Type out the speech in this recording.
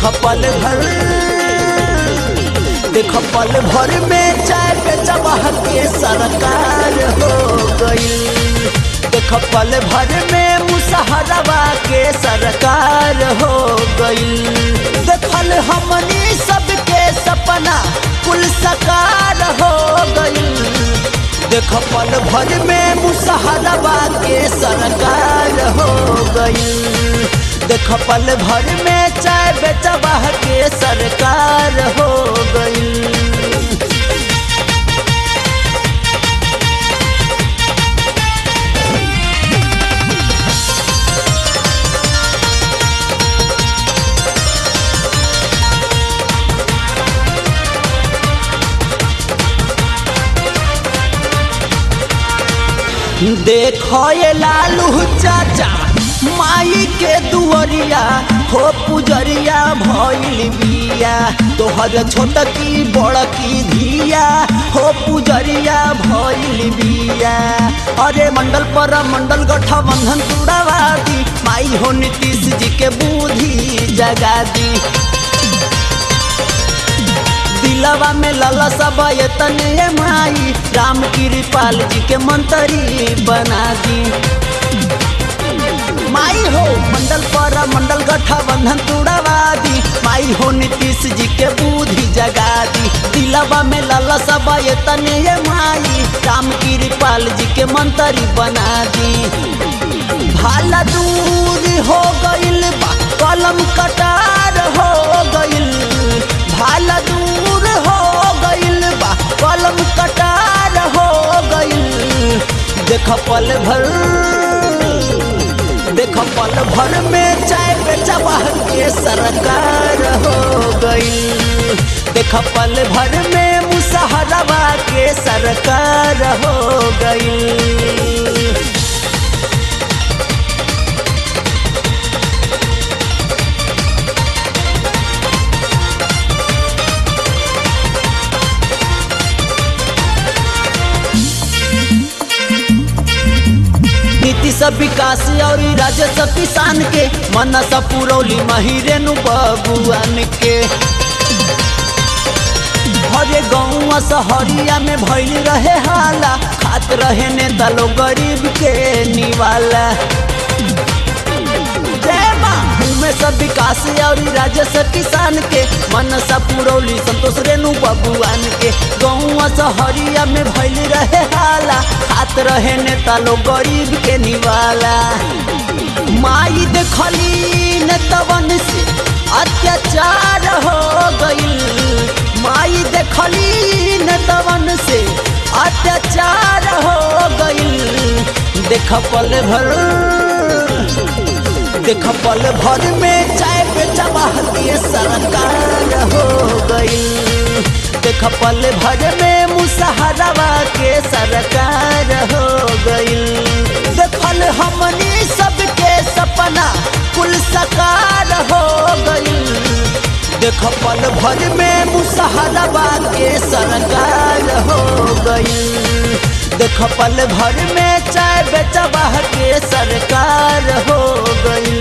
देख पल भर देख पल भर में चाय पे चबाह के सरकार हो गई देख पल भर में मुसहरवा के सरकार हो गई देखल हमनी सबके सपना कुल सकार हो गई देख पल भर में मुसहरवा के सरकार हो गई देख पल भर में चाय बेचबा के सरकार हो गई देखो ये लालू चाचा माई के दुअरिया हो पुजरिया भइल बिया तोहर छोटकी बड़की धिया हो पुजरिया भइल बिया अरे मंडल पर मंडल गठबंधन तुड़ावा दी माई हो नीतीश जी के बुद्धि जगा दी दिलवा में लला सब तने माई राम कृपाल जी के मंत्री बना दी माई हो मंडल पर मंडल गठबंधन तुड़वा दी माई हो नीतीश जी के बुद्धि जगा दी दिलवा में लला सब तने माई राम कृपाल जी के मंत्री बना दी भाला दूर हो गइल बा कलम कटार हो गइल भाला दूर हो गइल बा कलम कटार हो गइल देख पल भर देख पल भर में चाय बेचबा के सरकार हो गइल देख पल भर में मुसहरवा के सरकार हो गइल नीतीश विकास और राजस्व किसान के मनस पुरौली महिरेनु बबुआन के हरे गौआ सहरिया में भइल रहे हाला खात रहे नेता लोग गरीब के निवाला जय माँ में सब विकास और राजस्व किसान के मनसा पुरौली संतोष रेणु बबुआन के गौआ सहरिया में भइल रहे हाला खात रहे नेता लोग गरीब के निवाला माई देखली नेतवन से अत्याचार हो गइल माई देखली नेतवन से अत्याचार हो गइल देख पल भर देख पल भर में चाय बेचबा के सरकार हो गई देख पल भर में मुसहरवा के सरकार हो गई देखल हमनी सबके सपना कुल सकार हो गई देख पल भर में मुसहरवा के सरकार हो गई देख पल भर में चाय बेचबा के सरकार हो गई